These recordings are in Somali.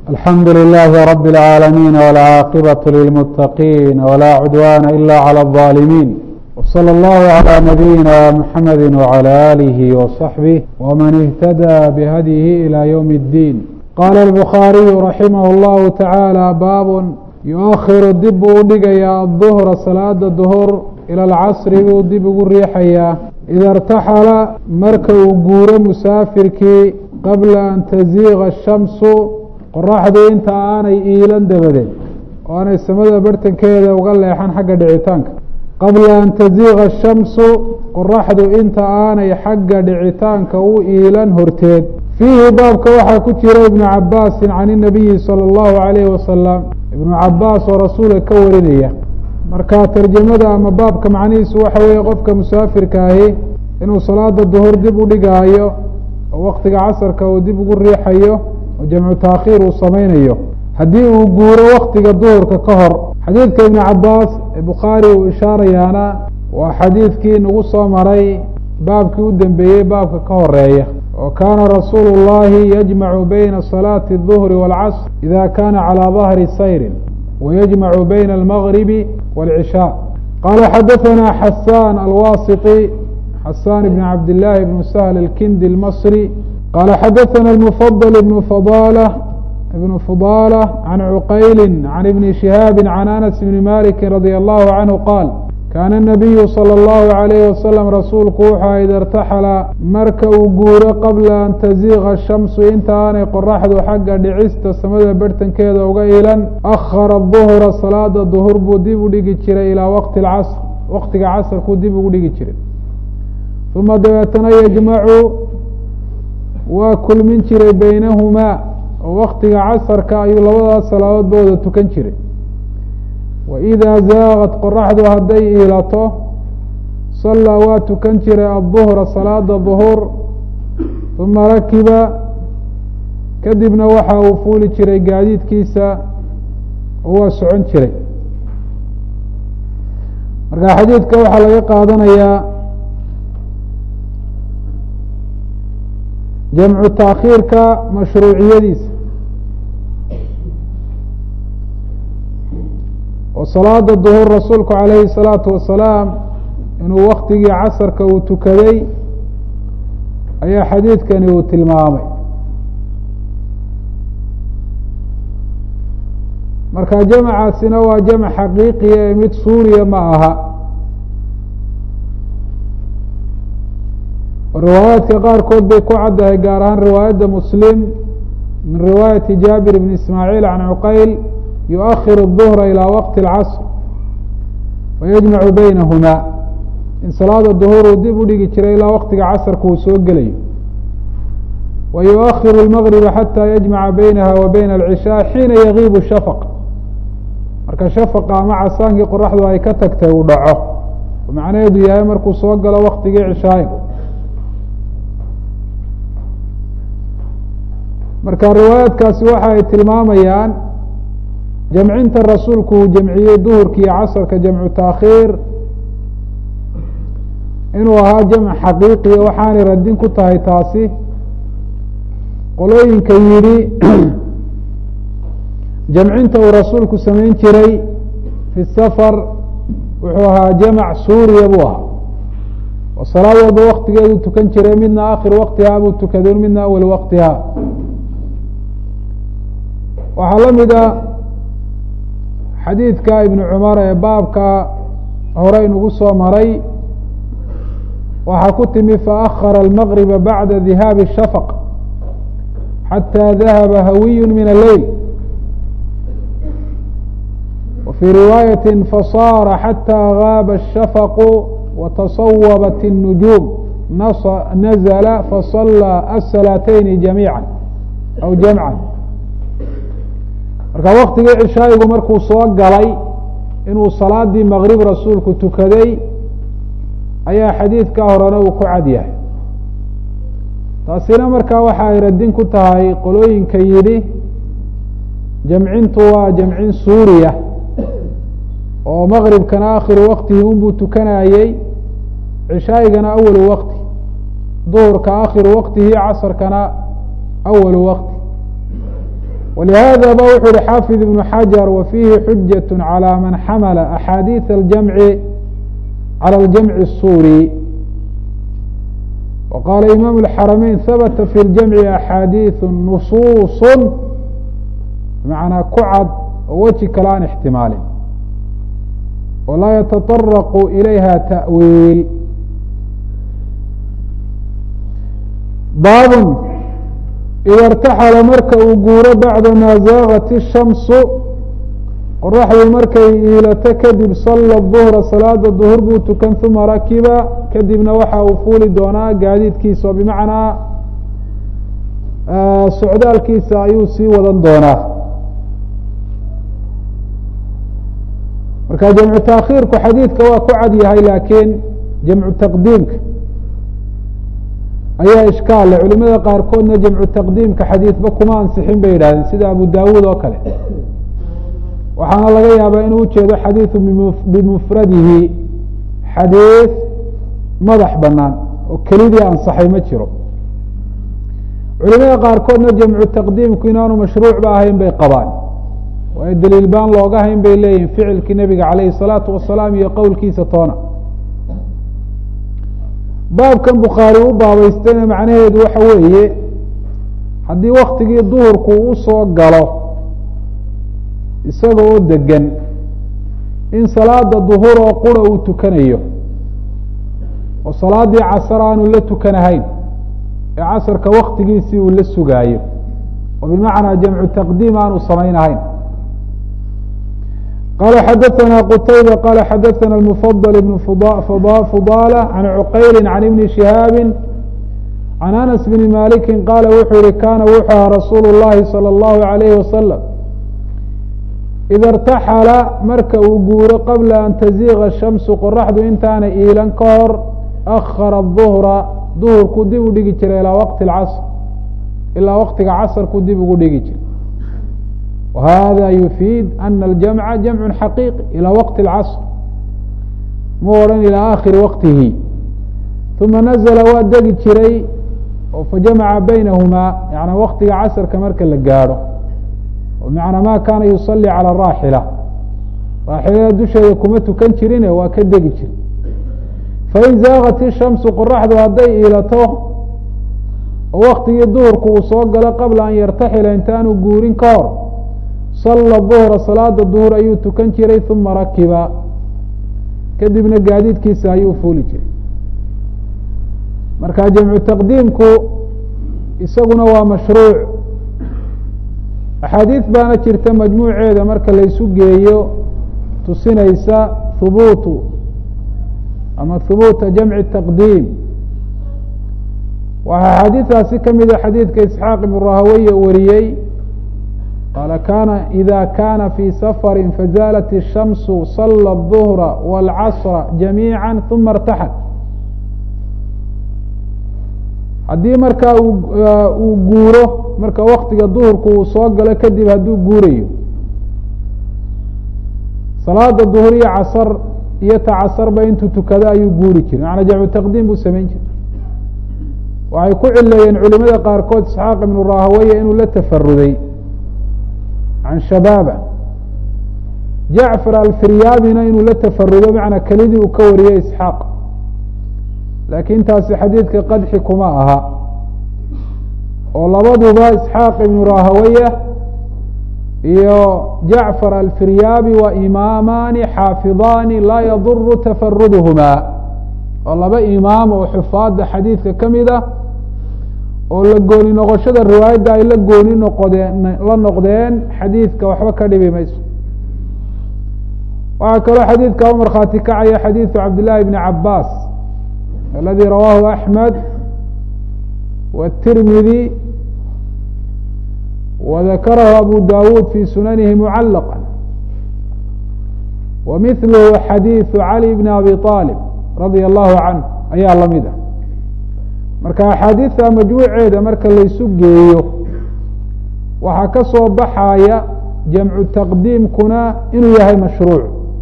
الحمد لله رب العالمين والعاقبة للمتقين ولا عدوان إلا على الظالمين وصلى الله على نبينا محمد وعلى آله وصحبه ومن اهتدى بهديه إلى يوم الدين قال البخاري رحمه الله تعالى باب يؤخر dib buu udhigayaa الظهر salaada ظهر ilى الcasri buu dib ugu riixayaa ida اrtaxala marka uu guuro musaafirkii qabla an taziiga الshamsu qoraxdu inta aanay iilan dabadeed oo aanay samada bartankeeda uga leexan xagga dhicitaanka qabla an taziiga الshamsu qoraxdu inta aanay xagga dhicitaanka u iilan horteed fiihi baabka waxaa ku jira ibnu cabaasin can الnabiyi salى اllahu عalayhi wasalam ibnu cabaas oo rasuulka ka warinaya marka tarjamada ama baabka macnihiisu waxa weeye qofka musaafirka ahi inuu salaada duhur dib u dhigaayo oo waktiga casarka uu dib ugu riixayo oo jamcu taakhiir uu samaynayo haddii uu guuro waktiga duhurka ka hor xadiidka ibnu cabaas ee bukhaari uu ishaarayaana waa xadiidkii nagu soo maray baabkii u dembeeyey baabka ka horeeya oo kaana rasuulu اllahi yajmacu bayna salaati الظuhri wاlcasr ida kana calى dahri sayrin wayajmacu bayna almagribi wاlcishaa qaala xadaثana xasaan alwasiطi xasaan ibn cabd illaahi ibn sahl alkindi اlmasri qaala xadaثana اlmufadl ibn fadalة ibn fudalة can cuqayli can ibni shihaabi can anas bni maliki radi allahu canhu qaal kaana الnabiyu salى اllahu عalayh wasalam rasuulku wuxua ida irtaxala marka uu guuro qabla an taziiga shamsu inta aanay qoraxdu xagga dhicista samada barhtankeeda uga ilan akhara duhra salaada duhur buu dib u dhigi jiray ilaa waqti اlcasr waqtiga casrkuu dib ugu dhigi jiray uma dabeetana yajmacu waa kulmin jiray beynahumaa oo waktiga casarka ayuu labadaas salaadoodba wada tukan jiray waidaa zaaqad qoraxdu hadday iilato sallaa waa tukan jiray adduhra salaada duhur uma rakiba kadibna waxa uu fuuli jiray gaadiidkiisa oo waa socon jiray marka xadiidka waxaa laga qaadanayaa jamcu taakhiirka mashruuciyadiisa oo salaada duhur rasuulku calayhi الsalaatu wasalaam inuu waktigii casarka uu tukaday ayaa xadiidkani uu tilmaamay marka jamcaasina waa jamc xaqiiqiya ee mid suuriya ma aha riwaayaadka qaarkood bay ku caddahay gaar ahaan riwaayadda muslim min riwaayati jaabir bn ismaaciil can cuqayl yuؤkhir الظhra ilى waqti اlcasr wayajmacu baynahuma in salaada duhur uu dib u dhigi jiray ilaa waktiga casrka uu soo gelayo wa yuؤkhiru اlmagriba xatى yajmaca baynaha wa bayna اlcishaa xiina yagiibu shafq marka shafaqa ama casaankii qoraxdu ay ka tagtay uu dhaco oo macnaheedu yahay markuu soo galo waktigii cishaayo marka riwaayaadkaasi waxa ay tilmaamayaan jamcinta rasuulku uu jamciyey duhurka iyo casarka jamcu taakhiir inuu ahaa jamc xaqiiqiya waxaanay radin ku tahay taasi qolooyinka yidhi jamcinta uu rasuulku samayn jiray fi safar wuxuu ahaa jamc suuriya buu ahaa oo salaad walba waktigeedu tukan jiray midna akhir waktihaa buu tukaday midna awal waktihaa waxaa la mid a xadiidka ibnu cumar ee baabka hore inugu soo maray waxaa ku timi faأkhara almagriba bacda dihaabi shafq xatى dahaba hawiy min alleyl wa fii riwaayaةi fasaara xatى gaaba الshafqu watasawabat الnujuum nazla faصalىa aلsalaaتayni jamiiعa aw jamca marka waktigii cishaayigu markuu soo galay inuu salaadii maqrib rasuulku tukaday ayaa xadiidka horena uu ku cad yahay taasina markaa waxa ay radin ku tahay qolooyinka yidhi jamcintu waa jamcin suuriya oo maqribkana akhiru waktihi unbuu tukanayey cishaayigana awalu wakti duhurka akhiru waktihi casarkana awalu wakti ولهذا ba wuxu uhi xاaفظ بن xجر وفيhi xujaة عlى maن xmل أxاadiiث الجمع عlى الجمع الsوري وqاla imام الحرمين hبت في الجمع أxاadiiث نصuص بمعنaa ku cad oo weji kale aan اxtimaalin oo laa yتطرق إilayha تأwiil baab ida اrtaxala marka uu guuro bacda maa zaaqat الshamsu qoraxdu markay iilato kadib sala duhra salaada duhur buu tukan uma rakiba kadibna waxa uu fuuli doonaa gaadiidkiisa oo bimacnaa socdaalkiisa ayuu sii wadan doonaa marka jamcu taakhiirku xadiidka waa ku cad yahay laakiin jamcu taqdiimka ayaa ishkaal leh culimada qaarkoodna jamcu taqdiimka xadiidba kuma ansixin bay yidhahdeen sida abu dawuud oo kale waxaana laga yaabaa inuu ujeedo xadiidu bimufradihi xadiid madax banaan oo kelidii ansaxay ma jiro culimada qaarkoodna jamcu taqdiimku inaanu mashruucba ahayn bay qabaan waayo daliil baan looga hayn bay leeyihin ficilkii nebiga calayhi salaatu wasalaam iyo qowlkiisa toona baabkan bukhaari u baabaystayna macnaheedu waxa weeye haddii waktigii duhurku usoo galo isaga oo degan in salaada duhur oo qura uu tukanayo oo salaadii casar aanu la tukanahayn ee casarka waktigiisii uu la sugaayo oo bimacnaa jamcu taqdiim aanu samaynahayn qala xadaثna qtayba qala xadaثna mfضل بn fضالة عan cqayli عan ibni شihaabi عan aنس bn maliki qaala wuxuu yihi kana wuxuu aha rasuul الlahi salى الlahu عalayh waslم ida اrtaxala marka uu guuro qabla an taziiga الshamsu qoraxdu intaana iilan ka hor akhara الظhra duhurku dib u dhigi jiray ilaa waqti اcasr ilaa waqtiga casrku dib ugu dhigi jiray whada yufiid ana aljamca jamcu xaqiiqi ilى waqti اlcasr mu odhan ilى akhiri waqtihi uma nazla waa degi jiray oo fajamaca baynahumaa yani waktiga casrka marka la gaadho bmacnaa ma kaana yusalii calى raaxila raaxilada dusheeda kuma tukan jirine waa ka degi jira fain zaagat ishamsu qoraxdu hadday iilato oo waktigii duhurku uu soo galo qabla an yartaxila intaanu guurin ka hor sala duhra salaada duhur ayuu tukan jiray uma rakiba kadibna gaadiidkiisa ayuu fuuli jiray marka jamcu taqdiimku isaguna waa mashruuc axaadiid baana jirta majmuuceeda marka laysu geeyo tusinaysa hubuutu ama hubuuta jamci taqdiim waxaa axaadiidaasi kamida xadiidka isxaaq ibn rahaweye wariyey qaala kana ida kana fi safari fazaalat الshamsu sala الظuhra wاlcasra jamiiعa uma اrtaxal haddii markaa uu guuro marka waktiga duhurku uu soo galo kadib hadduu guurayo salaada duhur iyo casar iyo ta casarba intuu tukado ayuu guuri jiray macanaa jamcu taqdiim buu samayn jiray waxay ku cileeyeen culimada qaarkood isxaaq ibnu rahaweye inuu la tafaruday can shabaaba jacfar alfiryaabina inuu la tafarudo macnaa kelidii uu ka wariyey isxaaq laakiin taasi xadiidka qadxi kuma aha oo labaduba isxaaq ibnu rahaweye iyo jacfar alfiryaabi waa imaamaani xaafidaani laa yaduru tafaruduhuma oo laba imaam oo xufaada xadiidka ka mid ah oo la gooni noqoshada riwaayadda ay la gooni noqodeen la noqdeen xadiidka waxba ka dhibi mayso waxaa kaloo xadiidka u markhaati kacaya xadiidu cabdillahi bni cabaas aladi rawaahu axmed wالtirmidi وذakarahu abu dawud fi sunanihi mucalaqa wamilhu xadiiثu cali bn abi طalib radia allahu canh ayaa lamid ah marka axaadiidta majmuuceeda marka laysu geeyo waxaa ka soo baxaya jamcu taqdiimkuna inuu yahay mashruuc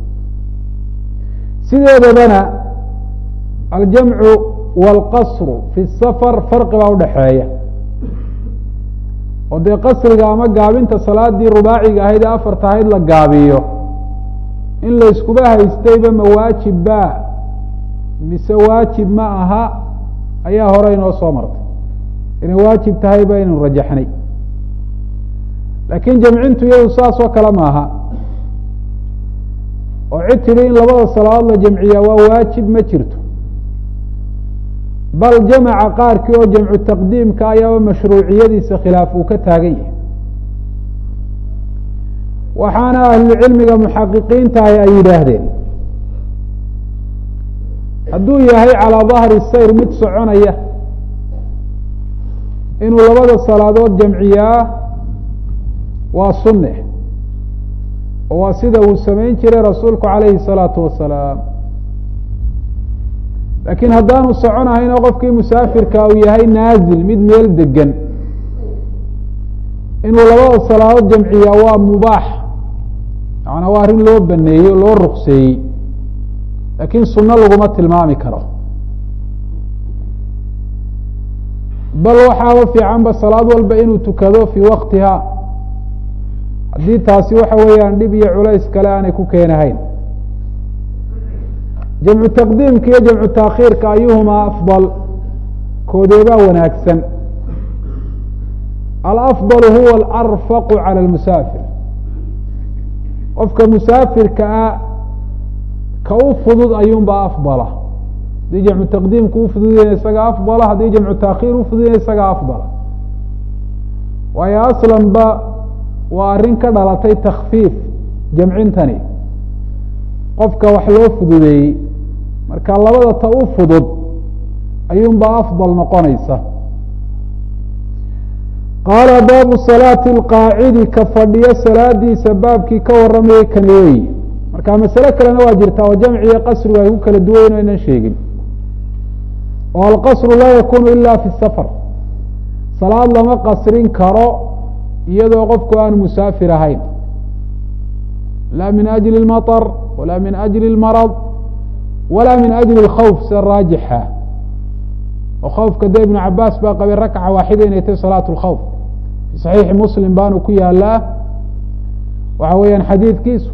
sideedabana aljamcu wاlqasru fi الsafar farqi baa udhaxeeya oo dee qasriga ama gaabinta salaadii rubaaciga ahayd ee afarta ahayd la gaabiyo in la iskuba haystayba ma waajib ba mise waajib ma aha ayaa hore inoo soo martay inay waajib tahay ba inaynu rajaxnay laakiin jamcintu iyadu saas oo kale maaha oo cid tidhi in labada salaadood la jamciyaa waa waajib ma jirto bal jamaca qaarkii oo jamcu taqdiimka ayaaba mashruuciyadiisa khilaaf uu ka taagan yahay waxaana ahlucilmiga muxaqiqiintahi ay yidhaahdeen hadduu yahay calaa dahri sayr mid soconaya inuu labada salaadood jamciyaa waa sunne oo waa sida uu samayn jiray rasuulku calayhi الsalaatu wasalaam laakiin haddaanu soconahayn oo qofkii musaafirka uu yahay naazil mid meel degan inuu labada salaadood jamciyaa waa mubaax macanaa waa arrin loo baneeyey oo loo rukseeyey laakiin sunno laguma tilmaami karo bal waxaaba fiicanba salaad walba inuu tukado fii waktiha haddii taasi waxa weeyaan dhib iyo culays kale aanay ku keenahayn jamcu taqdiimka iyo jamcu taakhiirka ayuhumaa afdal koodeebaa wanaagsan alafdal huwa alarfaqu cala almusaafir qofka musaafirka ah ka u fudud ayuunbaa afdala haddii jamcu taqdiimka u fududayna isaga afdala haddii jamcu taakhiir u fududayna isaga afdala waayo aslanba waa arrin ka dhalatay takfiif jamcintani qofka wax loo fududeeyey marka labada ta u fudud ayuunbaa afdal noqonaysa qaala baabu salaati alqaacidi ka fadhiyo salaadiisa baabkii ka waramayay kani weyi marka masale kalena waa jirtaa oo jamciyo qasrigu ay ku kala duwayn o aynan sheegin oo alqasru laa yakunu ila fi safar salaad lama qasrin karo iyadoo qofku aan musaafir ahayn la min ajli اlmaطr wala min ajli اlmarad wala min ajli اlkhawf sida raajixa oo khawfka de ibnu cabaas baa qabay rakca waaxida inay tahy salaat اlkhawf fi saxiixi muslim baanu ku yaalaa waxa weeyaan xadiidkiisu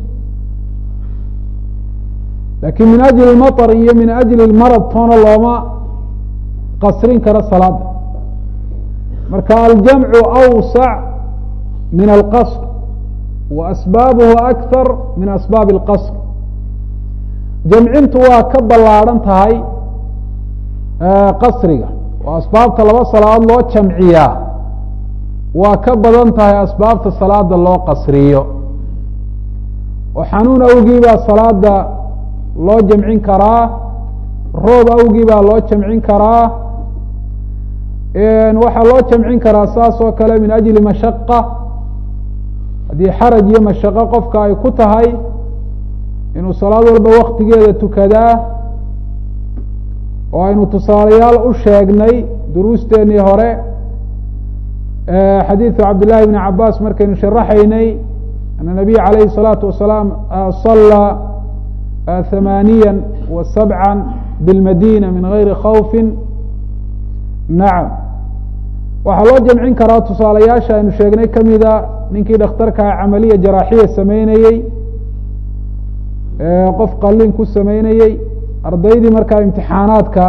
lakin min ajli اlmaطr iyo min ajli اlmarad toona looma qasrin karo salaada marka aljamcu awsac min alqasr wa asbaabuhu akar min asbaabi اlqasr jamcintu waa ka ballaadhan tahay qasriga oo asbaabta laba salaadood loo jamciyaa waa ka badan tahay asbaabta salaada loo qasriyo oo xanuun awgii baa salaada loo jamcin karaa roob awgii baa loo jamcin karaa waxaa loo jamcin karaa saas oo kale min ajli mashaqa haddii xaraj iyo mashaqo qofka ay ku tahay inuu salaad walba waktigeeda tukadaa oo aynu tusaalayaal u sheegnay duruusteenii hore xadiidu cabdillahi bni cabaas markaynu sharaxaynay ana nabiy calayhi الsalaatu wasalaam salaa hamaaniya wa sabca bilmadina min gayri khawfi nacam waxaa loo jamcin karaa tusaalayaasha aynu sheegnay kamida ninkii dhakhtarkaa camaliya jaraaxiya sameynayey qof qalin ku sameynayey ardaydii markaa imtixaanaadka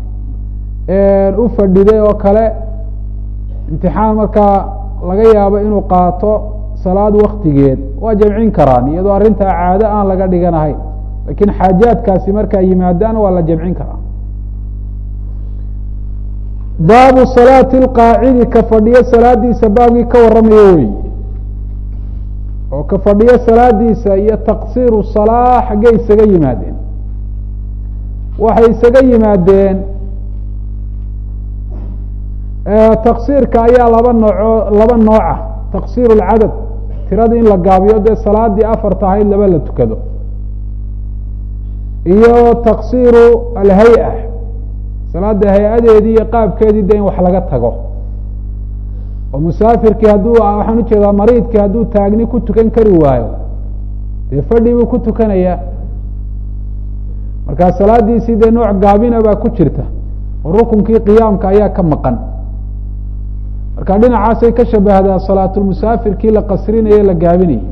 u fadhiday oo kale imtixaan markaa laga yaabo inuu qaato salaad waktigeed waa jamcin karaan iyadoo arrintaa caado aan laga dhiganahayn lakiin xaajaadkaasi markaa yimaadaan waa la jamcin karaa baabu salaati اlqaacidi ka fadhiyo salaadiisa baabkii ka waramayo wey oo ka fadhiyo salaadiisa iyo taqsiiru salaa xaggey isaga yimaadeen waxay isaga yimaadeen taqsiirka ayaa laba nooco laba nooca taqsiir اlcadad tirada in la gaabiyo dee salaadii afarta ahayd laba la tukado iyo taqsiiru alhay-a salaada hay-adeedii iyo qaabkeedii de in wax laga tago oo musaafirkii hadduu waxaan ujeedaa mariidkii hadduu taagni ku tukan kari waayo dee fadhi buu ku tukanayaa markaa salaadiisii dee nooc gaabina baa ku jirta oo rukunkii qiyaamka ayaa ka maqan marka dhinacaasay ka shabahdaa salaatulmusaafirkii la qasrinaye la gaabinayay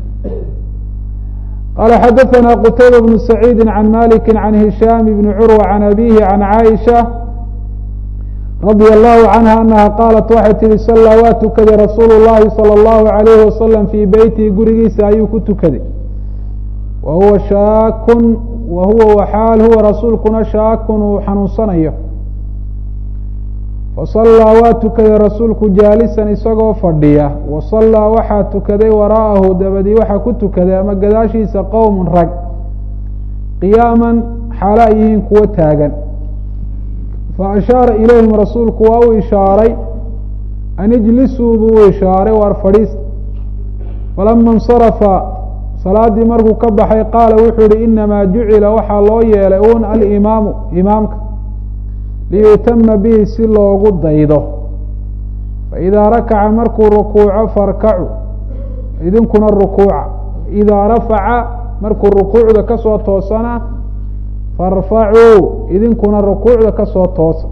qala xadaثna qtayba bnu saciidi can maliki can hishaam bni curwa can abihi can caaisha radi allahu canha anaha qaalat waxay tihi sallaa waa tukaday rasuulu llahi salى اllahu alayhi wasalam fii beytihi gurigiisa ayuu ku tukaday wa huwa shaakun wa huwa waxaal huwa rasuulkuna shaakun uu xanuunsanayo fasallaa waa tukaday rasuulku jaalisan isagoo fadhiya wa sallaa waxaa tukaday waraa'ahu dabadii waxaa ku tukaday ama gadaashiisa qowmun rag qiyaaman xaalo ay yihiin kuwo taagan fa ashaara ilayhim rasuulku waa u ishaaray an ijlisuu buu u ishaaray waar fadhiista falama insarafa salaaddii markuu ka baxay qaala wuxuu yihi inamaa jucila waxaa loo yeelay un alimaamu imaamka liyutama bihi si loogu daydo faidaa rakaca markuu rukuuco farkacu idinkuna rukuuca idaa rafaca markuu rukuucda kasoo toosana farfacuu idinkuna rukuucda kasoo toosa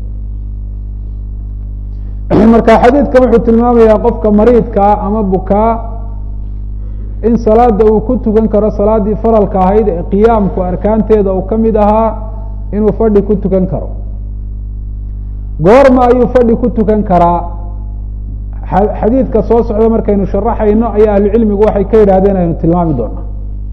marka xadiidkan wuxuu tilmaamayaa qofka mariidkaa ama bukaa in salaada uu ku tukan karo salaaddii faralka ahayd ee qiyaamku arkaanteeda uu ka mid ahaa inuu fadhi ku tukan karo goorma ayuu fadhi ku tukan karaa xadiidka soo socda markaynu sharaxayno ayaa ahlucilmigu waxay ka yidhahdeen aynu tilmaami doonaa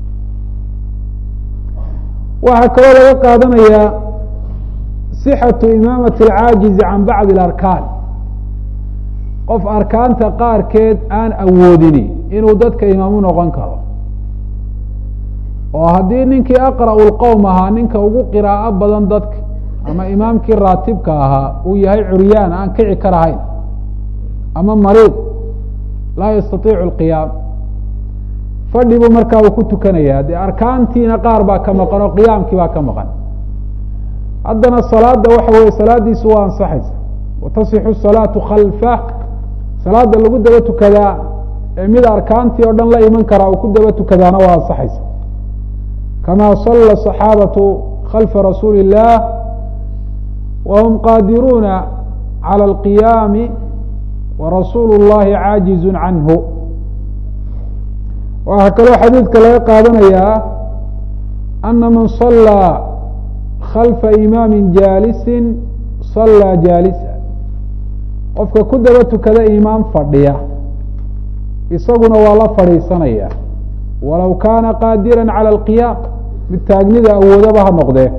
waxaa kaloo laga qaadanayaa sixatu imaamati alcaajizi can bacdi alarkaan qof arkaanta qaarkeed aan awoodini inuu dadka imaamu noqon karo oo haddii ninkii aqra'u lqowm ahaa ninka ugu qiraa'o badan dadka ama imaamkii raatibka ahaa uu yahay curyaan aan kici karahayn ama mariid laa yastatiicu alqiyaam fadhi buu markaa uu ku tukanayaa dee arkaantiina qaar baa ka maqan oo qiyaamkii baa ka maqan haddana salaada waxa weye salaadiisu waa ansaxaysa watasixu salaatu khalfa salaada lagu daba tukadaa ee mid arkaantii oo dhan la iman karaa uu ku daba tukadaana waa ansaxaysa kama sala صaxaabatu khalfa rasuuli الlah whm qaadiruuna calى اlqiyaami warasuulu اllahi caajizu canhu waxaa kaloo xadiidka laga qaadanayaa ana man صalaa khalfa imaami jaalisi صalaa jaalisa qofka ku daba tukada imaam fadhiya isaguna waa la fadhiisanaya walow kaana qaadira calى اlqiyaam mid taagnida awoodaba ha noqdee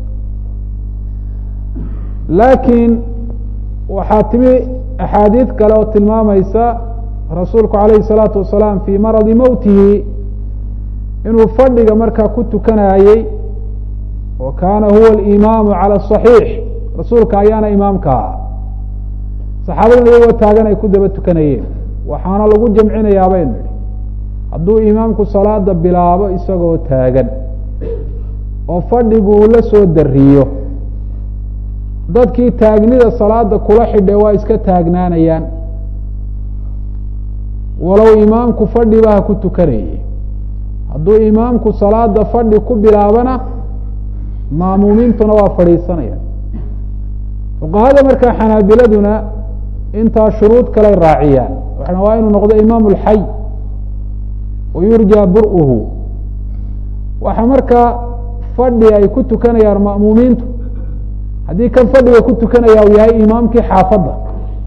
laakiin waxaa timi axaadiid kale oo tilmaamaysa rasuulku calayhi الsalaatu wasalaam fii maradi mowtihi inuu fadhiga markaa ku tukanayey wa kaana huwa alimaamu calى الصaxiix rasuulka ayaana imaamka ah saxaabaduna iyagoo taagan ay ku daba tukanayeen waxaana lagu jamcinayaa baynu idhi hadduu imaamku salaada bilaabo isagoo taagan oo fadhigu uu la soo dariyo dadkii taagnida salaada kula xidhe waa iska taagnaanayaan walow imaamku fadhiba ha ku tukanayay hadduu imaamku salaada fadhi ku bilaabana maamuumiintuna waa fadhiisanayaan fuqahada markaa xanaabiladuna intaa shuruud kaley raaciyaan waxana waa inuu noqdo imaamu lxay wa yurjaa bur-uhu waxa markaa fadhi ay ku tukanayaan ma'muumiintu haddii kan fadhiga ku tukanaya uu yahay imaamkii xaafadda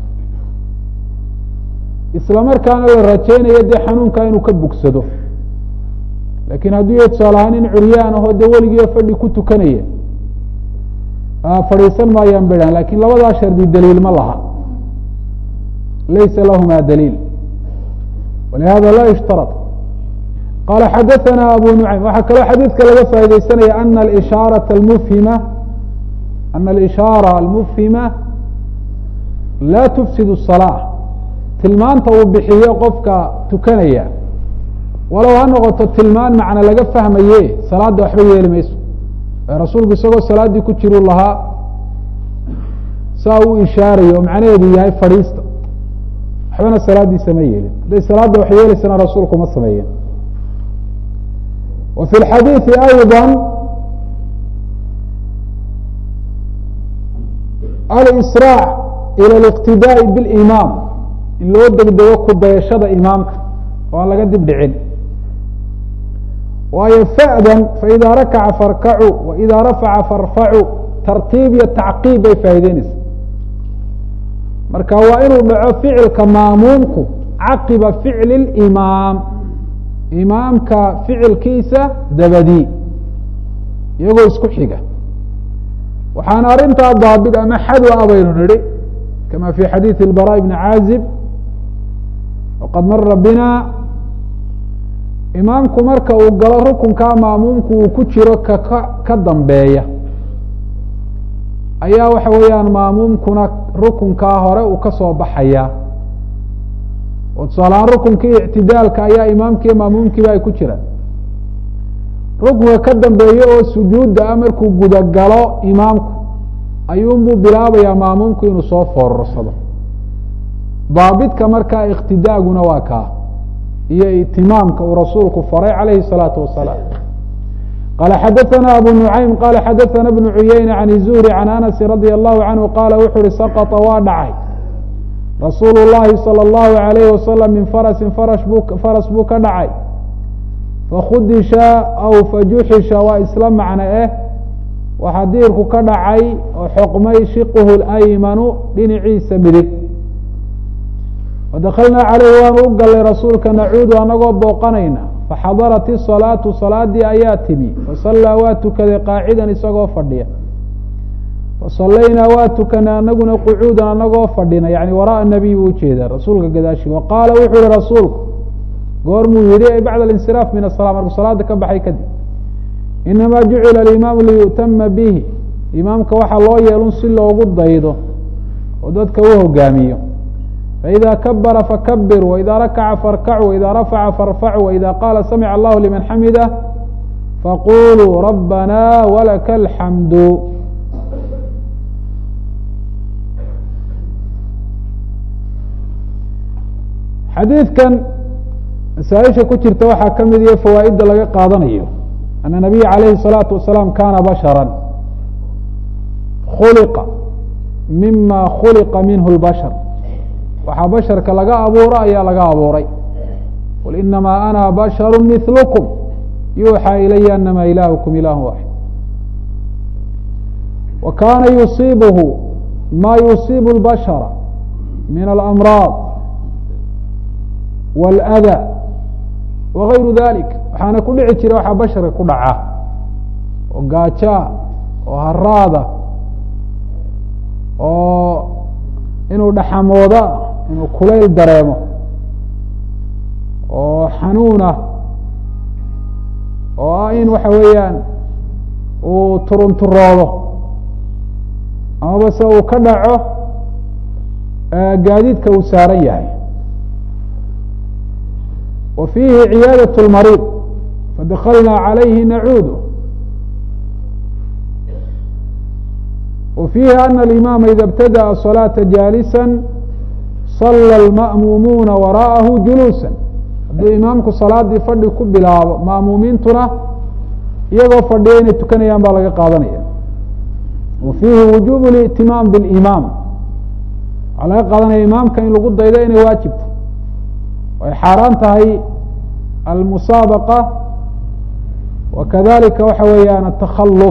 isla markaana la rajeynayo dee xanuunkaa inuu ka bogsado laakiin hadduu yahay tusaale ahaan in curyaan ahoo dee weligiiba fadhi ku tukanaya fadhiisan maayaan bedhan lakin labadaa shardi daliil ma laha laysa lahma daliil walihada la yushtarط qala xadaثana abu nuعaym waxaa kaloo xadiidka laga faa'idaysanaya ana اishaaraة اmfhima ana alishaara almufhima laa tufsid الصalaaة tilmaanta uu bixiyo qofka tukanaya walow ha noqoto tilmaan macna laga fahmaye salaadda waxba yeeli mayso rasuulku isagoo salaaddii ku jiru lahaa saa uu ishaarayo macnaheedu yahay fadhiista waxbana salaaddiisa ma yeelin hadday salaadda wax yeelaysana rasuulku ma sameeyeen wa fi lxadiiثi ayضa alisrاع ilى الاqtidaaءi bاlimaam in loo degdego ku dayashada imaamka oo aan laga dib dhicin waayo fa'dan faإida rakaca farkacu وإida rafaca farfacu tartiib iyo tacqiib bay faa'ideynaysa marka waa inuu dhaco ficilka maamuumku caqiba ficli اlimaam imaamka ficilkiisa dabadii iyagoo isku xiga waxaana arrintaa daabit ama xadw a baynu nidhi kama fi xadiiثi اlbarاء bni caazib waqad mara bina imaamku marka uu galo rukunkaa maamuumku uu ku jiro kaka ka dambeeya ayaa waxa weeyaan maamuumkuna rukunkaa hore uu ka soo baxaya oo tusaalahaan rukunkii ictidaalka ayaa imaamkiiyo maamuumkiiba ay ku jiraan rukunka ka dambeeye oo sujuudda a markuu gudagalo imaamku ayuunbuu bilaabayaa maamuumku inuu soo foorarsado daabitka markaa iqtidaaguna waa kaa iyo itimaamka uu rasuulku faray calayhi الsalaatu wasalaam qala xadaثana abu nucaym qala xadaثana bnu cuyeyne can izuhri can anasi radi allahu canhu qaala wuxu uhi saqطa waa dhacay rasuulu llahi salى اllahu alayhi wasalam min farasin farash buu faras buu ka dhacay fakhudisha aw fajuxisha waa isla macno eh waxaa diirku ka dhacay oo xoqmay shiqhu اlaymanu dhinaciisa midig wadakalnaa caleyhi waanu u galay rasuulka nacuudu anagoo booqanayna faxadarat isalaatu salaadii ayaa timi fasallaa waa tukaday qaacidan isagoo fadhiya fasallaynaa waa tukanay anaguna qucuudan anagoo fadhina yani waraaa nabiy buu ujeedaa rasuulka gadaashi wa qaala wuxuu yihi rasuulku goormuu yihi ay bacda alinsiraaf min asala markuu salaada ka baxay kadib inamaa jucila alimaamu liyu'tama bihi imaamka waxaa loo yeelun si loogu daydo oo dadka u hogaamiyo faإida kabara fakabir وإida rakaca farkacu وإida rafaca farfacu وإida qaala samic allahu liman xamida faquluu rabana walaka alxamdu xadiidkan masaaisha ku jirta waxaa ka mid iyo fawaaidda laga qaadanayo ana nabiya alayhi الsalaatu wasalaam kana bashara khuliqa mima khuliqa minhu اlbashar waxaa basharka laga abuuro ayaa laga abuuray qul inamaa ana basharu mihlukm yuuxaa ilaya anama ilaahukum ilah waaxid wa kana yusiibhu ma yusiibu اlbashara min alamraad wاlأda wagayru dalik waxaana ku dhici jira waxaa basharka ku dhaca oo gaajaa oo haraada oo inuu dhaxamooda inuu kulayl dareemo oo xanuunah oo ah in waxa weeyaan uu turunturoodo amaba se uu ka dhaco gaadiidka uu saaran yahay wa fiihi ciyaadaة اlmariid fadakalnaa calayhi nacuudu wa fiihi ana alimaama ida اbtadaأa صalaaةa jaalisa sala alma'muumuuna waraa'ahu juluusan hadduu imaamku salaadii fadhi ku bilaabo ma'muumiintuna iyagoo fadhiya inay tukanayaan baa laga qaadanaya wa fiihi wujuub اlا'timaam biاlimaam waxaa laga qaadanaya imaamka in lagu daydo inay waajibto ay xaaraan tahay almusaabaqa wa kadalika waxa weeyaan atakhaluf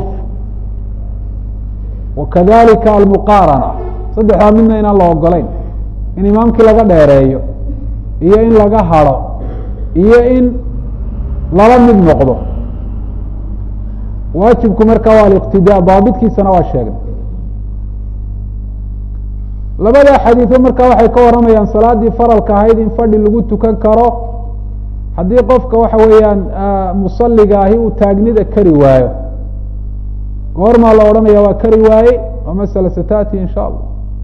wa kadalika almuqaarana saddexdaa midna inaan la ogolayn in imaamkii laga dheereeyo iyo in laga hado iyo in lala mid noqdo waajibku marka waa aliqtidaa daabitkiisana waa sheegnay labada xadiido marka waxay ka warramayaan salaaddii faralka ahayd in fadhi lagu tukan karo haddii qofka waxa weeyaan musaliga ahi uu taagnida kari waayo goormaa la odhanaya waa kari waaye waa masala satati in sha allah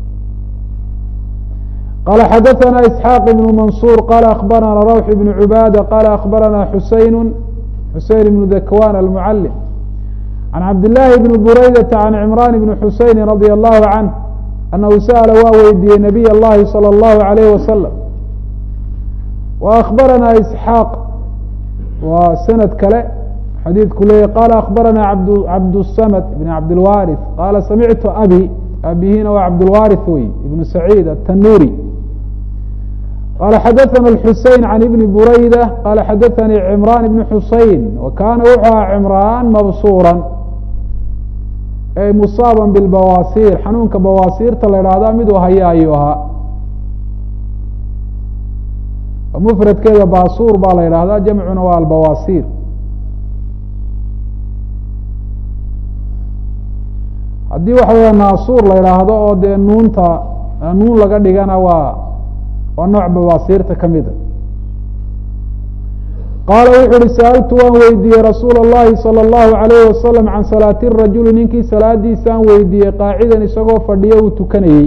qala xadaثna isxaaq ibn mansur qala akbarana rawx ibn cubaada qala akbarana xuseyn xuseyn ibn dakwan almucalim can cabdillaahi bni buraydata can cimraan ibni xuseyni radia allahu canh anahu sa'ala waa weydiiyey nabiy اllahi salى اllahu alayh wasalam wa akbarana isxaaq waa sanad kale xadiidku leeyahy qala akbarana cabd cabdsamd bn cabdilwaariث qala samictu abi aabihina waa cabdulwarith wey ibnu saciid atanuri qala xadaثna الxusein can ibni burayda qala xadaثanii cimran ibn xusein wa kaana wuxuu ahaa cimraan mabsuura ay musaaban bilbawaasiir xanuunka bawaasiirta la idhaahda miduu haya ayuu ahaa mufradkeeda baasuur baa la yidhahdaa jamcuna waa albawaasiir haddii waxa weya naasuur la yidhaahdo oo dee nuunta nuun laga dhigana waa waa nooc bawaasiirta ka mida qaala wuxu uhi sa'altu waan weydiiyey rasuula اllahi salى اllahu alayh wasalam can salaati rajuli ninkii salaadiisaan weydiiyey qaacidan isagoo fadhiyo uu tukanayey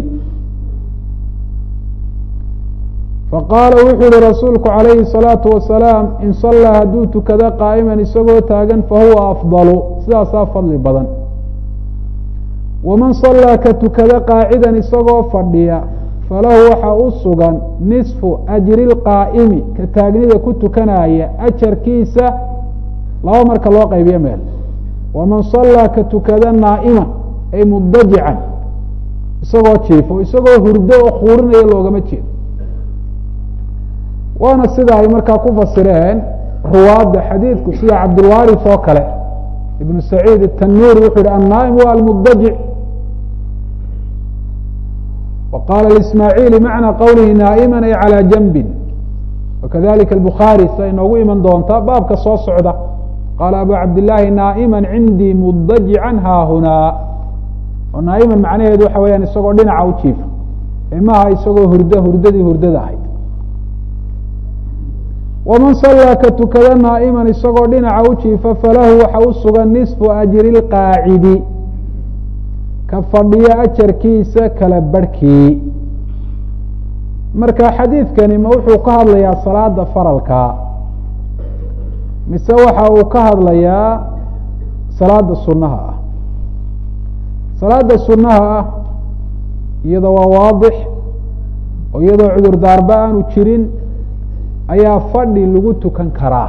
faqaala wuxuu yihi rasuulku calayhi الsalaatu wasalaam in sallaa hadduu tukado qaa'iman isagoo taagan fahuwa afdalu sidaasaa fadli badan waman sallaa ka tukado qaacidan isagoo fadhiya falahu waxaa u sugan nisfu ajri lqaa'imi ka taagnida ku tukanaya ajarkiisa laba marka loo qaybiyo meel waman sallaa ka tukada naa'iman ay mudajican isagoo jiifo isagoo hurdo oo khuurinaya loogama jeedo waana sida ay markaa ku fasireen ruwaadda xadiidku sida cabdulwaris oo kale ibnu saciid الtanuri wuxuu yihi annaa'im wa almudajic وqاl ismاعيلi maعnى qwlihi naaئma ay عalى janbi وkadalika الbخarي sida inoogu iman doonta baabka soo socda qaala abu cabdالlahi naaئma cindii mudajiعa haahunaa oo naaئma macnaheedu waxa weyaan isagoo dhinaca u jiifa maha isagoo hurdo hurdadii hurdada ahayd وman صalىa ka tukada naaئma isagoo dhinaca u jiifa falahu waxa u sugan نiصفu أjri الqاacidi ka fadhiyo ajarkiisa kala barhkii marka xadiidkani ma wuxuu ka hadlayaa salaada faralka mise waxa uu ka hadlayaa salaada sunaha ah salaada sunaha ah iyada waa waadix oo iyadoo cudur daarba aanu jirin ayaa fadhi lagu tukan karaa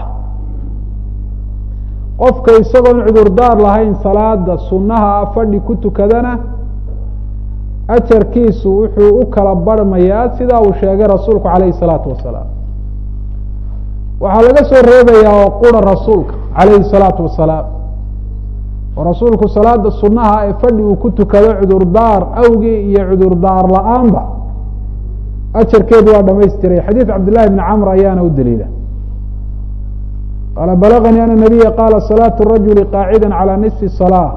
qofka isagoon cudurdaar lahayn salaada sunaha ah fadhi ku tukadana ajarkiisu wuxuu u kala barhmayaa sidaa uu sheegay rasuulku calayhi salaatu wasalaam waxaa laga soo reebayaa oo qura rasuulka calayhi salaatu wasalaam oo rasuulku salaada sunaha ee fadhi uu ku tukado cudurdaar awgii iyo cudurdaar la-aanba ajarkeedu waa dhamaystiray xadiid cabdillahi bni camr ayaana u daliila qaala balaganii ana nabiya qaala salaatu rajuli qaacida calى nisfi salaa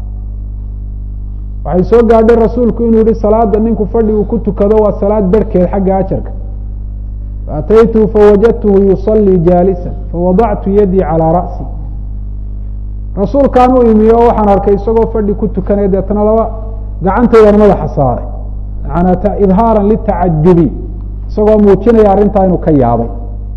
waxay soo gaadhay rasuulku inuu yihi salaada ninku fadhi uu ku tukado waa salaad berhkeed xagga ajarka faataytuhu fawajadtuhu yusalii jaalisa fawadactu yadii calىa ra'si rasuulkaan u imi oo waxaan arkay isagoo fadhi ku tukanaya deetna laba gacantaydan madaxa saaray maanaa idhaara litacajubi isagoo muujinaya arrintaa inuu ka yaabay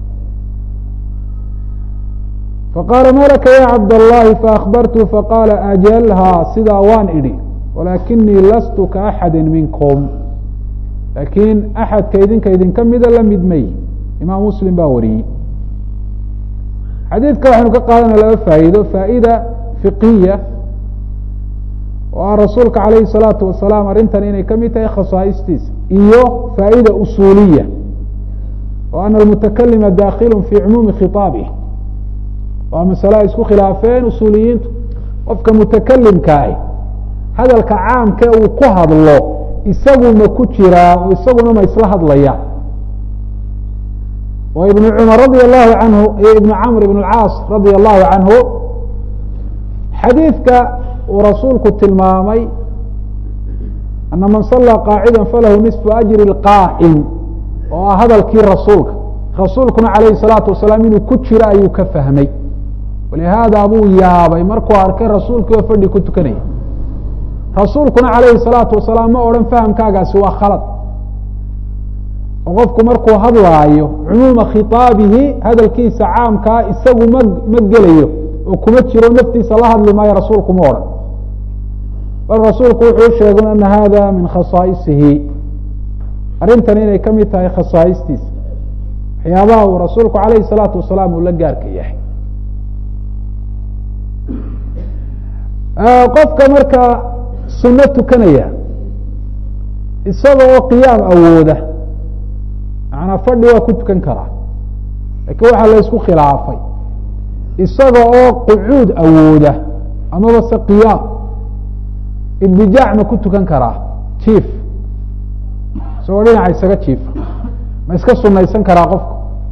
faqaala ma laka ya cabdالlahi faakbartu faqaala ajalhaa sidaa waan idhi walaakinii lastu ka axadi minkum laakiin axadka idinka idinka mida la mid may imaam muslim baa wariyey xadiidka waxaynu ka qaadanaa laba faa'iido faa'ida fiqiya oo ah rasuulka calayhi الsalaatu wasalaam arrintan inay ka mid tahay khasaa'istiisa iyo faa'ida usuuliya oo ana almutakalima dakhilu fi cumuumi khiطaabih waa masale ay isku khilaafeen usuuliyiintu qofka mutakalimka ah hadalka caamka uu ku hadlo isagu ma ku jiraa oo isaguna ma isla hadlaya oo ibnu cumar radi allahu canhu iyo ibnu camr ibn اlcaas radi allahu canhu xadiidka uu rasuulku tilmaamay ana man salaa qaacida falahu nisfu ajri اlqaa'im oo ah hadalkii rasuulka rasuulkuna calayhi الsalaatu wasalaam inuu ku jiro ayuu ka fahmay walihaada buu yaabay markuu arkay rasuulkii oo fadhi ku tukanaya rasuulkuna calayhi salaatu wasalaam ma odhan fahamkaagaasi waa khalad oo qofku markuu hadlaayo cumuuma khitaabihi hadalkiisa caamkaa isagu ma ma gelayo oo kuma jiro naftiisa la hadli maayo rasuulku ma odhan bal rasuulku wuxuu sheegay ana hada min khasaa'isihi arrintan inay ka mid tahay khasaa'istiisa waxyaabaha uu rasuulku calayhi salaatu wasalaam uu la gaarka yahay qofka markaa suno tukanaya isaga oo qiyaam awooda macnaa fadhi waa ku tukan karaa laakiin waxaa la ysku khilaafay isaga oo qucuud awooda amaba se qiyaam idbijaac ma ku tukan karaa jiif isagoo dhinaca isaga jiifa ma iska sunaysan karaa qofku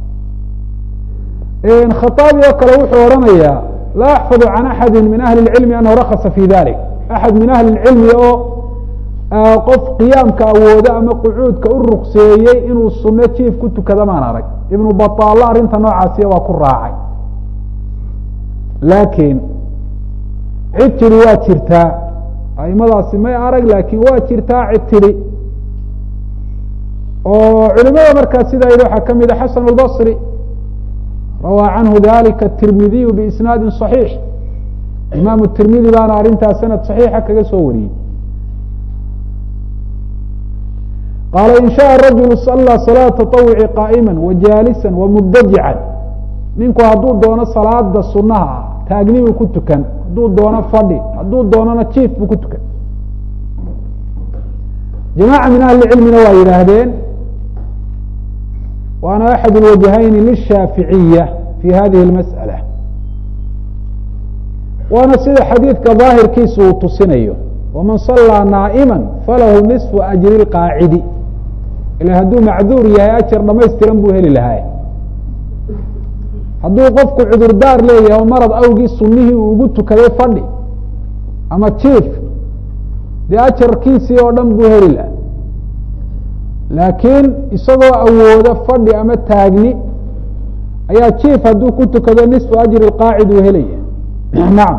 khaaabi oo kale wuxuu odhanayaa laa axfadu can axadi min ahli اlcilmi anahu rakasa fi dalik axad min ahli اlcilmi oo qof qiyaamka awooda ama qucuudka u rukseeyey inuu sunno jiif ku tukada maan arag ibnu baطaalla arrinta noocaasiya waa ku raacay laakiin cid tidhi waa jirtaa aimadaasi may arag laakiin waa jirtaa cid tidhi oo culimada markaa sidaa yidhi waxaa ka mida xasan اlbصri rawaa canhu dalika tirmidiyu biisnaadi صaxiix imaamu tirmidi baana arrintaas sanad صaxiixa kaga soo wariyey qaala in shaء rajulu sallى salaaة taطawuci qaa'ima wajaalisa wamubdajican ninku hadduu doono salaada sunaha taagnibuu ku tukan hadduu doono fadhi hadduu doonona jiif buu ku tukan jamaaca min ahli cilmina waa yidhaahdeen waana axad اlwajhayni lishaaficiya fi hadihi اlmasأala waana sida xadiidka daahirkiisa uu tusinayo waman salaa naa'ima falahu niصfu ajri اlqaacidi ila hadduu macduur yahay ajar dhamaystiran buu heli lahaa hadduu qofku cudurdaar leeyahay oo marad awgii sunihii uu ugu tukaday fadhi ama jiif dee ajarkiisii oo dhan buu heli lahaa laakiin isagoo awooda fadhi ama taagni ayaa jiif hadduu ku tukado nisfu ajri qaacid uu helaya nacam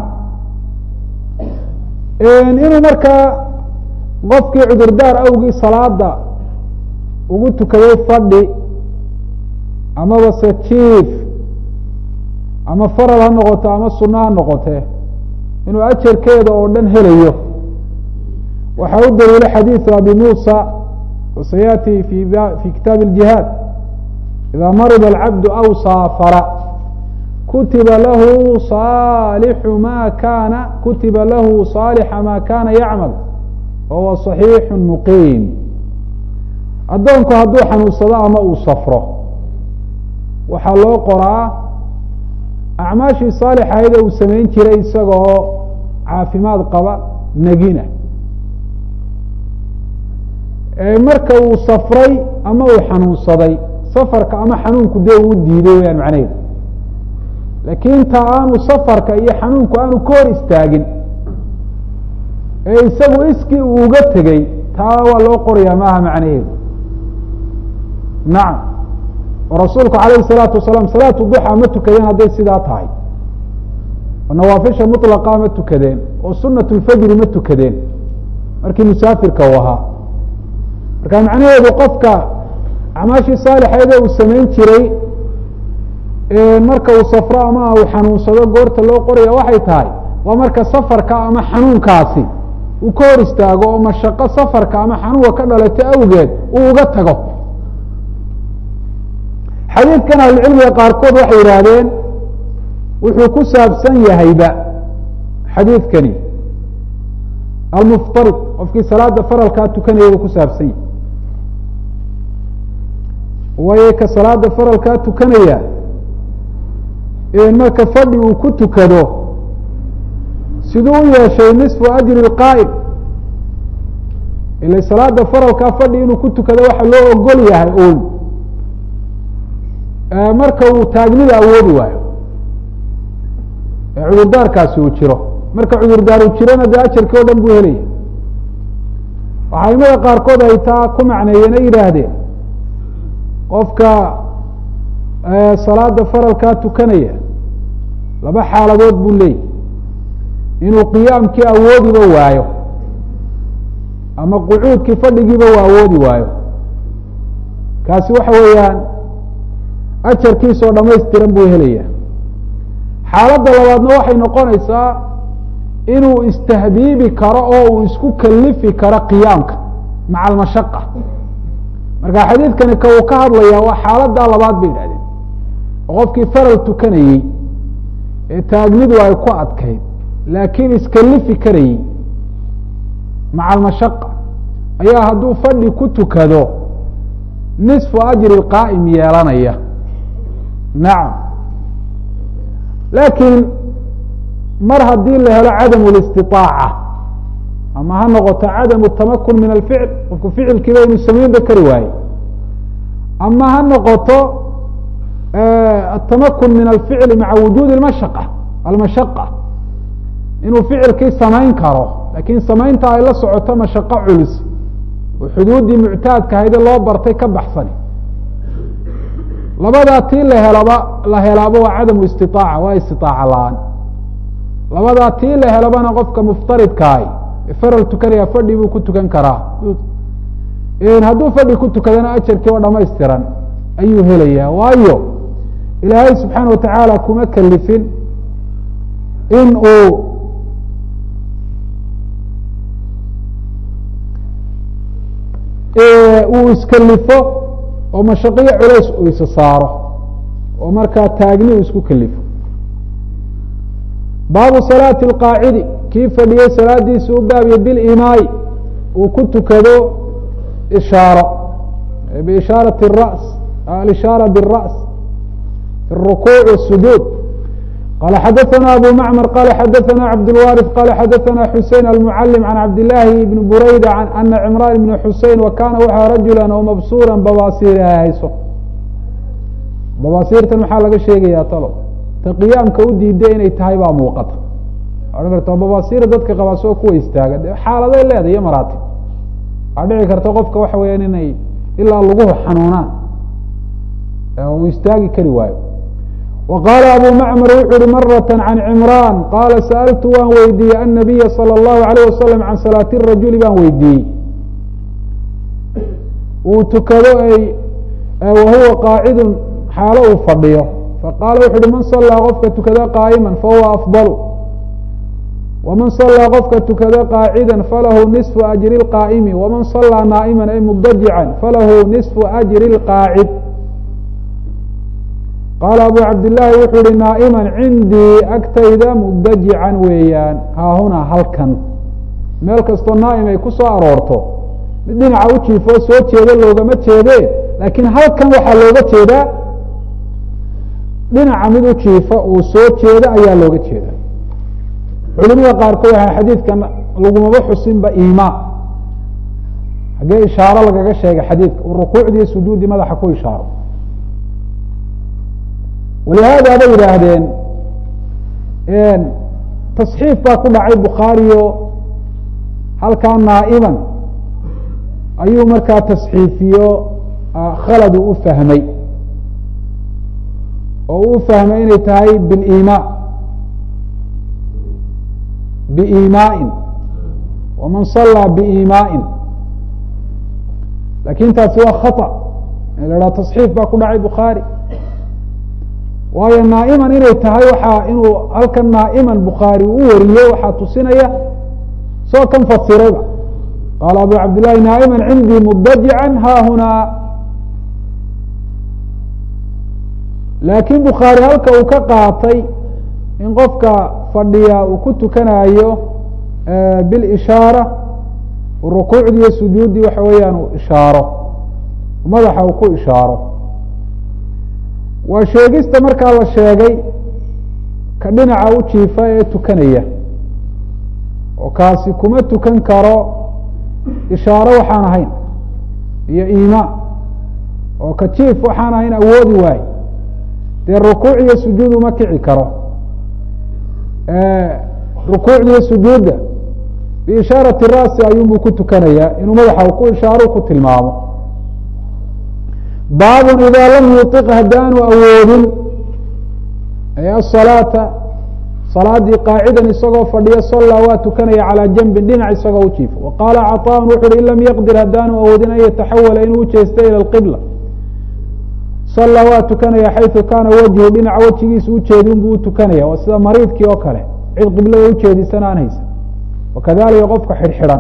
inuu markaa qofkii cudurdaar awgii salaada ugu tukaday fadhi amaba se jiif ama farad ha noqoto ama suno ha noqote inuu ajarkeeda oo dhan helayo waxaa u daliila xadiiثu abi musa وسيأتي في في kitاaب الجهاad إذا مرض العبد أو sافر kutiba lahu صالح ma kana kutiba lahu صاaلحa ma kana yعmل وهuوa صحيiح مقيم adoonku hadduu xanuunsado ama uu safro waxaa loo qoraa أعmaaشhii صاaلحahayd uu samayn jiray isagoo caafimaad qaba negina marka uu safray ama uu xanuunsaday safarka ama xanuunku dee uu diiday weyaan macnaheedu laakiin ta aanu safarka iyo xanuunku aanu ka hor istaagin ee isagu iskii uu uga tegey taa waa loo qorayaa maaha macnaheedu nacam oo rasuulku calayhi salaatu wasalaam salaatu duxa ma tukadeen hadday sidaa tahay oo nawaafisha mطlaqa ma tukadeen oo sunat lfajri ma tukadeen markii musaafirka uu ahaa marka macnaheedu qofka acmaashii saalixeede uu samayn jiray marka uu safro ama uu xanuunsado goorta loo qoraya waxay tahay waa marka safarka ama xanuunkaasi uu ka hor istaago oo mashaqo safarka ama xanuunka ka dhalato awgeed uu uga tago xadiidkan ahlucilmiga qaarkood waxay yidhaahdeen wuxuu ku saabsan yahayba xadiidkani almuftarid qofkii salaada faralkaa tukanaya buu ku saabsan yahay waayo ka salaada faralkaa tukanaya marka fadhi uu ku tukado siduu u yeeshay nisfu ajri اqaa'im ila salaada faralkaa fadhi inuu ku tukado waxa loo ogol yahay un marka uu taagnida awoodi waayo ee cudurdaarkaasi uu jiro marka cudurdaar uu jirona dee ajarkii o dhan buu helaya waxaa imada qaarkood ay taa ku macneeyeen ay yidhaahdeen qofka salaada faralkaa tukanaya laba xaaladood buu leeyahy inuu qiyaamkii awoodiba waayo ama qucuudkii fadhigiiba uu awoodi waayo kaasi waxa weeyaan ajarkiisoo dhamaystiran buu helaya xaaladda labaadna waxay noqonaysaa inuu istahbiibi karo oo uu isku kalifi karo qiyaamka maca almashaqa marka xadiidkani ka uu ka hadlaya waa xaaladdaa labaad bay yidhahdeen oo qofkii faral tukanayey ee taagnidu ay ku adkayd laakiin iskalifi karayey maca almashaqa ayaa hadduu fadhi ku tukado nisfu ajri qaa'im yeelanaya nacam laakiin mar haddii la helo cadamu listiطaaca ama ha noqoto cadamu tamakun min alficl qofku ficilkiiba inuu samaynba kari waaye ama ha noqoto atamakun min alficli maca wujuudi اmashaqa almashaqa inuu ficilkii samayn karo lakiin samaynta ay la socoto mashaqo culus oo xuduuddii muctaadka hayde loo bartay ka baxsani labadaa tii la helaba la helaaba waa cadamu istiaaca waa istiaaca la-aan labadaa tii la helabana qofka muftaridkaay faral tukanaya fadhi buu ku tukan karaa hadduu fadhi ku tukadana ajarkii oo dhamaystiran ayuu helayaa waayo ilaahay subxaana watacaala kuma kalifin in uu uu iskalifo oo mashaqiyo culays uu isa saaro oo markaa taagni uu isku kalifo baabu salaati اlqaacidi kii fadhiyey salaadiisa u baabiye bilimaai uu ku tukado ishaaro biishaarati الra's alishaara bالra's fi الrukuuc والsujuud qala xadaثna abu macmar qala xadaثna cabdالwariث qala xadaثna xusein almucalim can cabdillaahi bni bureyda ana cimraan ibni xusein wa kana waxaa rajula oo mabsuura babaasiir ay hayso babaasiirtan maxaa laga sheegaya talo ta qiyaamka u diiday inay tahay baa muuqata odhan karta babaasiira dadka qabaa soo kuwa istaaga de xaaladay leedahay iyo maraatib waxaa dhici karta qofka waxa weyaan inay ilaa laguhu xanuunaan uu istaagi kari waayo wa qaala abu macmar wuxu uhi marata can cimraan qaala sa'altu waan weydiiyey annabiya salى اllahu alayh wasalam can salaati rajuli baan weydiiyey uu tukado ay wahuwa qaacidun xaalo uu fadhiyo faqaala wuxu uhi man salaa qofka tukada qaa'ima fahuwa afضal wman salaa qofka tukada qaacida falahu niصfu ajri اlqaa'imi waman salaa naa'ima ay mudajican falahu niصfu ajri اlqaacid qaala abu cabdillaahi wuxuu ihi naa'iman cindii agtayda mudajican weeyaan haahunaa halkan meel kastoo naa'im ay ku soo aroorto mid dhinaca u jiifoo soo jeeda loogama jeede laakiin halkan waxaa looga jeedaa dhinaca mid u jiifa uu soo jeeda ayaa looga jeeda culimada qaarkood waxaa xadiidkan lagumaba xusinba imaa haggee ishaaro lagaga sheegay xadiidka uu rukuucdii sujuuddii madaxa ku ishaaro walihaada bay yidhaahdeen tasxiif baa ku dhacay bukhaariyo halkaa naa'iman ayuu markaa tasxiifiyo khaladu u fahmay oo u fahmay inay tahay bilimaa biimaa'in waman salaa biimaa'in lakin taasi waa khata in la haha tasxiif baa ku dhacay bukhaari waayo naa'iman inay tahay waxaa inuu halkan naa'iman bukhaari u wariyo waxaa tusinaya soo kan fasirayba qaala abu cabdillahi naa'iman cindii mudajican haahunaa laakiin bukhaari halka uu ka qaatay in qofka fadhiya uu ku tukanayo bilishaara rukuucdii iyo sujuuddii waxa weeyaan uu ishaaro madaxa uu ku ishaaro waa sheegista markaa la sheegay ka dhinaca u jiifa ee tukanaya oo kaasi kuma tukan karo ishaaro waxaan ahayn iyo iimaa oo ka jiif waxaan ahayn awoodi waaye dee rukuuc iyo sujuud uma kici karo rukuucdiiyo sujuudda biishaarati ra'si ayuunbuu ku tukanayaa inuu madaxa ku ishaaro ku tilmaamo baabun idaa lam yuiq haddaanu awoodin asalaata salaadii qaacidan isagoo fadhiyo sallaa waa tukanaya calaa janbin dhinac isagoo u jiifo wa qaala caطaan wuxu uhi in lam yaqdir haddaanu awoodin an yataxawala inuu ujeesto ila qibla sallaa waa tukanaya xayثu kaana wajhu dhinaca wejigiisa ujeedin buu utukanaya waa sida mariidkii oo kale cid qiblada ujeedisan aan haysa wakadalika qofka xidhxidhan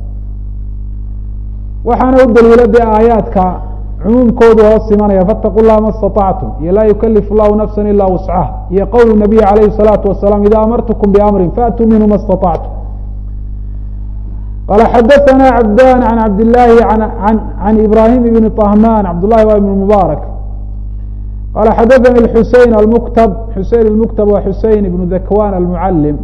waxaana u daliila dee aayaadka cumuumkoodu hoos imanaya faاtaqu llaha ma اstaطactum iyo laa yukalifu llahu nafsa ila wuscaha iyo qowl nabiy alayhi الsalaatu wasalaam ida amartukum biamrin faatuu minhu ma اstaطactum qala xadaثna cabdan an cabdالlahi an ibrahim ibn طahman cabdالlahi wa ibn mubaarak qala xadaثani xusein almuktab xusein اlmuktab wa xusein ibn dakwan almucalim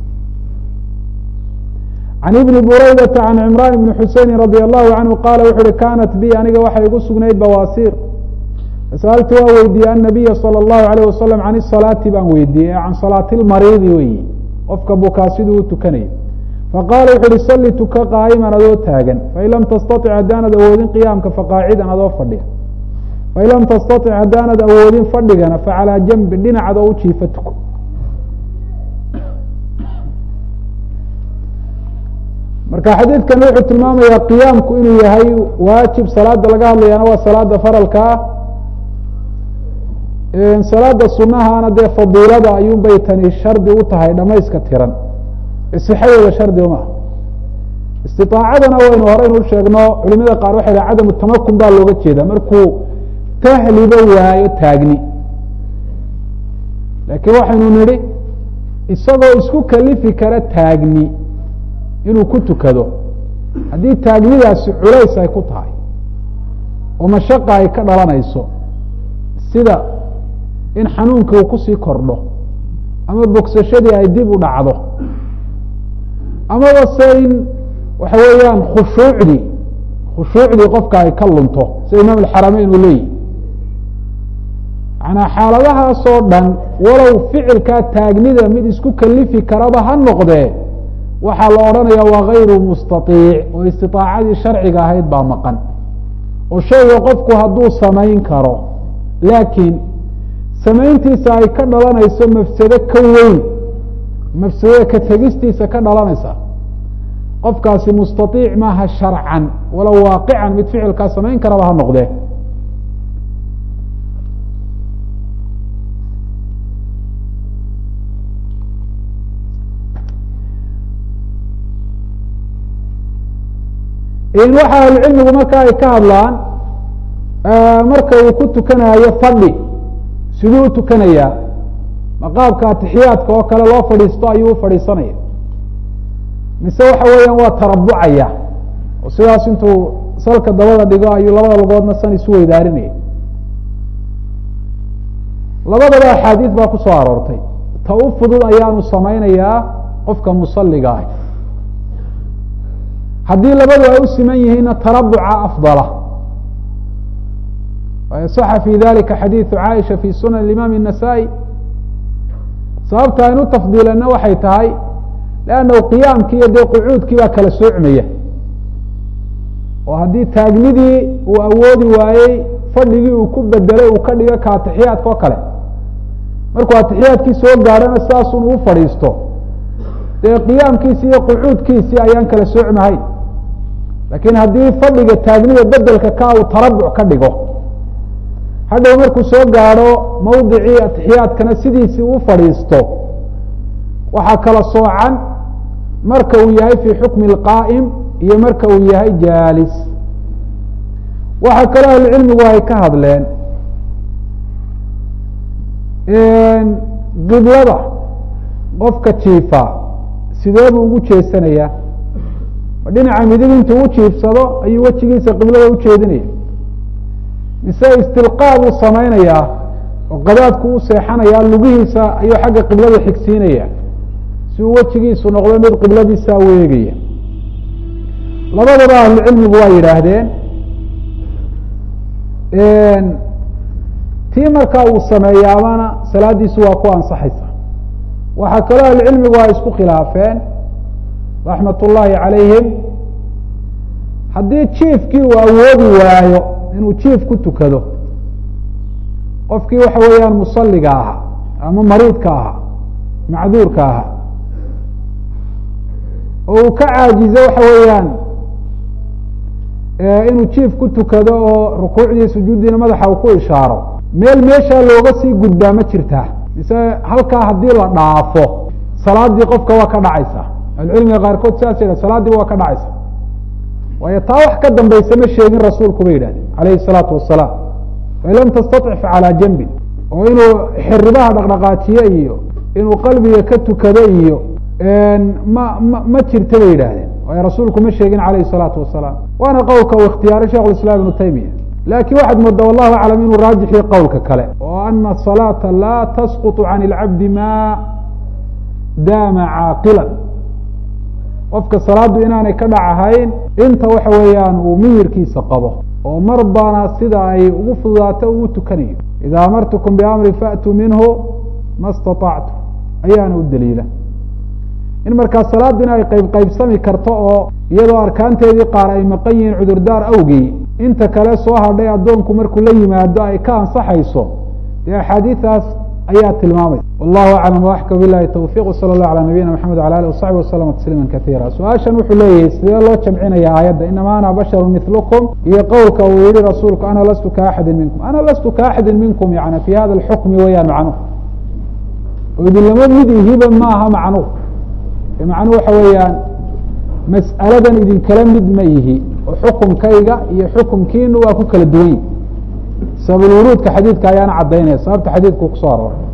can ibni buraydata can cimraan ibni xuseyni radi allahu canhu qaala wuxu uhi kanat bi aniga waxay igu sugnayd bawaasiir fasaltu waa weydiiyey annabiya salى اllahu alayh wasalam can isalaati baan weydiiyey can salaati lmariidi weyi qofka bukaa siduu u tukanayo faqaala wuxu uhi salli tuka qaa'iman adoo taagan fain lam tastaطic haddaanad awoodin qiyaamka faqaacidan adoo fadhiya fain lam tastaطic haddaanad awoodin fadhigana facalaa janbin dhinacad oo u jiifa tuko marka xadiidkan wuxuu tilmaamayaa qiyaamku inuu yahay waajib salaada laga hadlayana waa salaada faralka ah salaada sunahana dee fadiilada ayuun bay tani shardi u tahay dhamayska tiran sixadeeda shardi uma ah istiaacadana waynu horeynu sheegno culimada qaar waxay dhaha cadamu tamakun baa looga jeeda markuu tahliba waayo taagni laakiin waxaynu nidhi isagoo isku kalifi kara taagni inuu ku tukado haddii taagnidaasi culays ay ku tahay oo mashaqa ay ka dhalanayso sida in xanuunka uu kusii kordho ama bogsashadii ay dib u dhacdo amaba se in waxa weeyaan khushuucdii khushuucdii qofka ay ka lunto sida imaam alxarameyn uu leeyihi manaa xaaladahaasoo dhan walow ficilkaa taagnida mid isku kalifi karaba ha noqdee waxaa la odhanaya waa gayru mustaiic oo istiaacadii sharciga ahayd baa maqan oo shayga qofku hadduu samayn karo laakiin samayntiisa ay ka dhalanayso mafsado ka weyn mafsadada ka tegistiisa ka dhalanaysa qofkaasi mustaiic maaha sharcan walow waaqican mid ficilkaa samayn karaba ha noqdee in waxa ahlucilmigu marka ay ka hadlaan marka uu ku tukanayo fadhi siduu u tukanayaa maqaabka atixiyaadka oo kale loo fadhiisto ayuu u fadhiisanaya mise waxa weeyaan waa tarabucaya oo sidaas intuu salka dabada dhigo ayuu labada lugoodna san isu weydaarinaya labadaba axaadiis baa ku soo aroortay ta u fudud ayaanu samaynayaa qofka musaliga ah haddii labadu ay u siman yihiinna tarabuca afdala صaxa fi dalika xadiiثu caaisha fi sunan imaam النasaaئي sababta aynu tafdiilana waxay tahay lannahu qiyaamkii iyo dee qucuudkii baa kala soocmaya oo haddii taagnidii uu awoodi waayey fadhigii uu ku bedelay uu ka dhigo ka atixiyaadka oo kale markuu atixiyaadkii soo gaadhona sidaasun uu fadhiisto dee qiyaamkiisi iyo qucuudkiisii ayaan kala soocmahayn laakiin haddii fadhiga taagnida bedelka ka uu tarabuc ka dhigo hadhow markuu soo gaadho mawdicii atixiyaadkana sidiisii u fadhiisto waxaa kala soocan marka uu yahay fii xukmi اlqaa'im iyo marka uu yahay jaalis waxaa kaloo ahlucilmigu ay ka hadleen qiblada qofka jiifa sidee buu ugu jeesanayaa ma dhinaca midig intuu u jiifsado ayuu wejigiisa qiblada ujeedinaya mise istilqaa buu samaynayaa oo qadaadku u seexanaya lugihiisa ayuu xagga qiblada xigsiinaya si uu wejigiisu noqdo mid qibladiisa u eegaya labadaba ahlucilmigu waa yidhaahdeen tii markaa uu sameeyaabana salaadiisu waa ku ansaxaysa waxaa kaloo ahlucilmigu ay isku khilaafeen raxmat ullaahi calayhim haddii jiifkii uu awoodi waayo inuu jiif ku tukado qofkii waxa weeyaan musaliga ahaa ama mariidka ahaa macduurka ahaa oo uu ka caajizo waxa weeyaan inuu jiif ku tukado oo rukuucdii sujuuddiina madaxa uu ku ishaaro meel meeshaa looga sii gudbaa ma jirtaa mise halkaa haddii la dhaafo salaadii qofka waa ka dhacaysa ahlucilmiga qaarkood sidaas yidhah salaadiiba waa ka dhacaysa waayo taa wax ka dambaysa ma sheegin rasuulku bay yidhahdeen alayhi الsalaatu wasalaam fain lam tastaطic facalaa janbin oo inuu xiribaha dhaqdhaqaajiyo iyo inuu qalbiga ka tukado iyo ma ma ma jirta bay yidhaahdeen waayo rasuulku ma sheegin calayhi salaatu wasalaam waana qowlka uu ikhtiyaaray shekh islaam ibnu taymiya laakiin waxaad moodaa wallahu aclam inuu raajixii qowlka kale oo ana asalaata laa tasqutu can ilcabdi ma daama caaqilan qofka salaaddu inaanay ka dhacahayn inta waxa weeyaan uu miyirkiisa qabo oo mar baana sida ay ugu fududaato ugu tukanayo ida amartukum biamri faatuu minhu ma staطactu ayaana u daliila in markaa salaadina ay qayb qaybsami karto oo iyadoo arkaanteedii qaar ay maqan yihiin cudurdaar awgii inta kale soo hadhay addoonku markuu la yimaado ay ka ansaxayso dee axaadiidaas ayaa tilmaamaysa wallahu aclam waaxka bilahi towfiq wsala allah calaa nabiyina maxamed wala alih wasaxbi waslama tasliima kaiira su-aashan wuxuu leeyahay sidee loo jamcinaya aayadda inama ana basharu milukum iyo qowlka uu yihi rasuulku ana lastu ka axadin minkum ana lastu ka axadin minkum yani fi hada alxukmi weyaan macnuhu oo idinlama mid ihiba maaha macnuhu macnuhu waxa weeyaan mas'aladan idinkala mid ma ihi oo xukumkayga iyo xukumkiinu waa ku kala duwan yihi sababulwuruudka xadiidka ayaana cadaynaya sababta xadiidku kusoo aroora